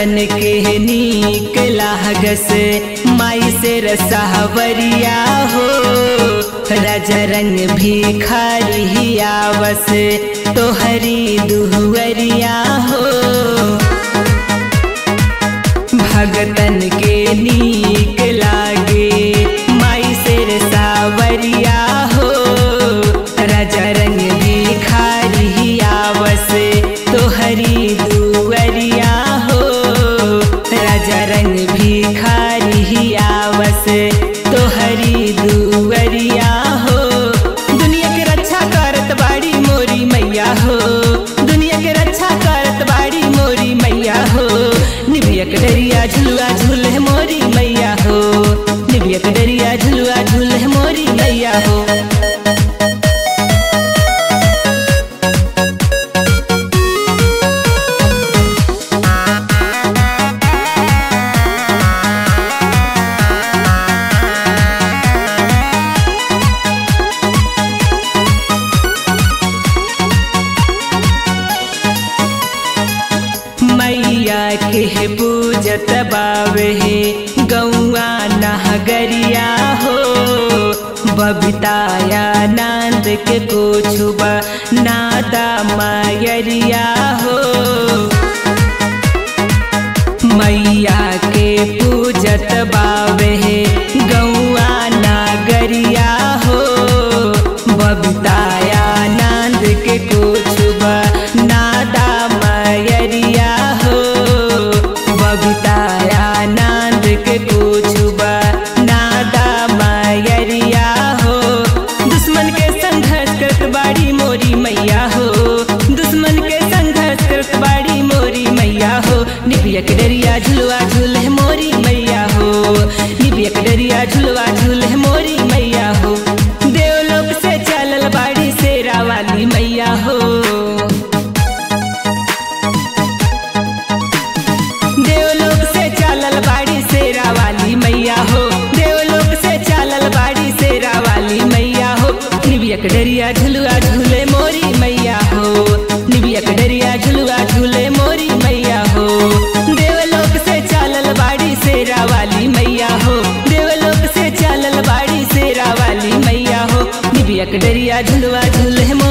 भगतन के नीक लागस माई से रसावरिया हो राजा रंग भिखारी आवस तोहरी दुहरिया हो भगतन के नीक लागे माई से रसावरिया हो राजा रंग भिखारी आवस तोहरी दुवरिया हो राजा रंग भिखारी आवस तोहरी दुवरिया हो दुनिया के रक्षा करत बाड़ी मोरी मैया हो दुनिया के रक्षा करत बाड़ी मोरी मैया हो निबिया के डरिया झुलुआ झूले मोरी मैया हो निबिया के डरिया झुलुआ झूले मोरी मैया हो मैया के पूजत बावे गौआ नहगरिया हो बबिताया नंद के कोछुबा नादा मायरिया हो मैया के पूजत बावे गौआ नागरिया हो बबिताया नंद के कोछुबा नादा मयरिया हो बबिताया नंद के कोछुबा नादा मयरिया हो दुश्मन के संघर्ष करत बाड़ी मोरी मैया हो दुश्मन के संघर्ष करत बाड़ी मोरी मैया हो निबिया के डरिया झुलवा झूले मोरी मैया हो निबिया के डरिया झुलवा झूले मोरी मैया हो देवलोक से चलल बाड़ी शेरा वाली मैया हो देवलोक से चलल बाड़ी शेरा वाली मैया हो देवलोक से चलल बाड़ी शेरा वाली मैया हो निबिया के डरिया झुलुआ झूले मोरी मैया हो निबिया के डरिया झुलुआ झूले मोरी मैया हो देवलोक से चलल बाड़ी शेरा वाली मैया हो देवलोक से चलल बाड़ी शेरा वाली मैया हो निबिया के डरिया झुलुआ झूले